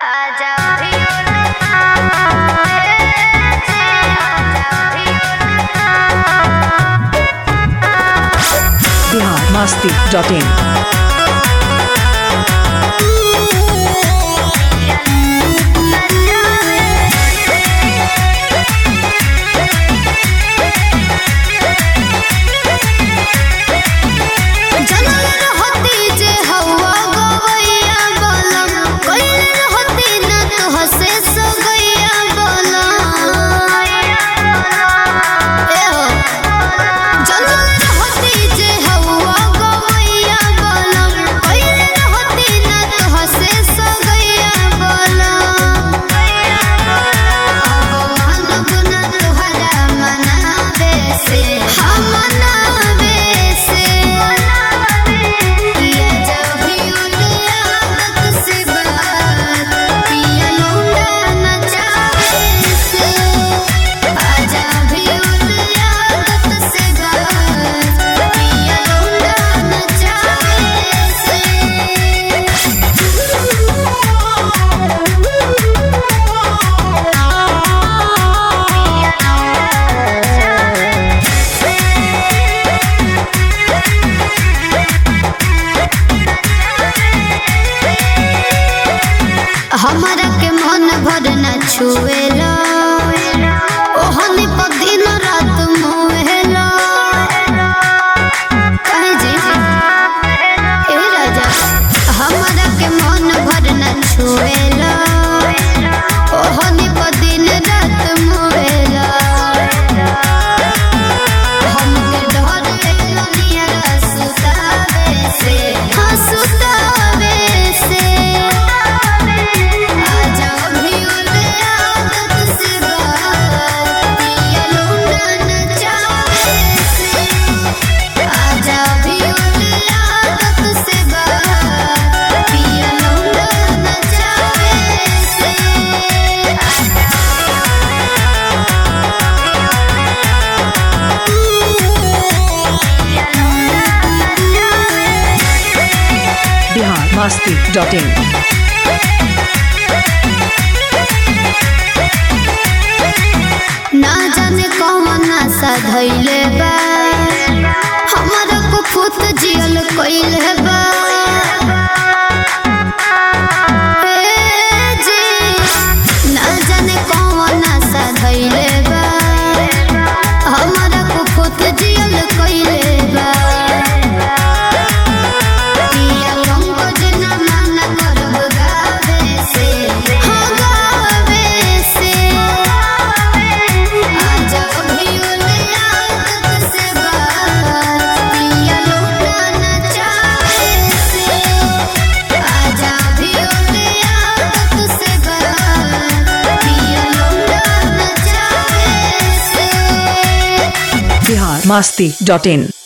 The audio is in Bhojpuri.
आजा भियोला ए जे आजा भियोला बिहार मस्ती डॉट इन जनल रहती जे हवा गवैया बलम कइल रहती न तोह से सगैया बलम ए हो जनल रहती जे हवा गवैया बलम कइल रहती न तोह से सगैया बलम अब मानब न तोहरा मनावे से हम मनावे से पिया जब भी उठे आदत से बात पिया लौंडा नचावे से आजा भी उठे आदत से बात पिया लौंडा नचावे हमरा के मन भर न छुएला ओहनी पर दिन रात मुहेला कहे जी ए राजा हमरा के मन भर न छुएला ओहनी पर दिन रात मुहेला हमके डर लनिया सुतावे से हाँ सुतावे से आजा भी उले आदत से बात पिया लौंडा नचावे से आजा भी उले आदत से बात पिया लौंडा नचावे से बिहार मस्ती डॉट इन ना जाने कौन नशा धैले बा हमारा को खुद जियल कइले बा ए जी, ना जाने कौन नशा धैले बा हमारा को खुद जियल कइले बा पिया पंकज न मना करब गावे से हो गावे से आजा भी उले आदत से बात पिया लौंडा नचावे से आजा भी उले आदत से बात पिया लौंडा नचावे से बिहार मस्ती डॉट इन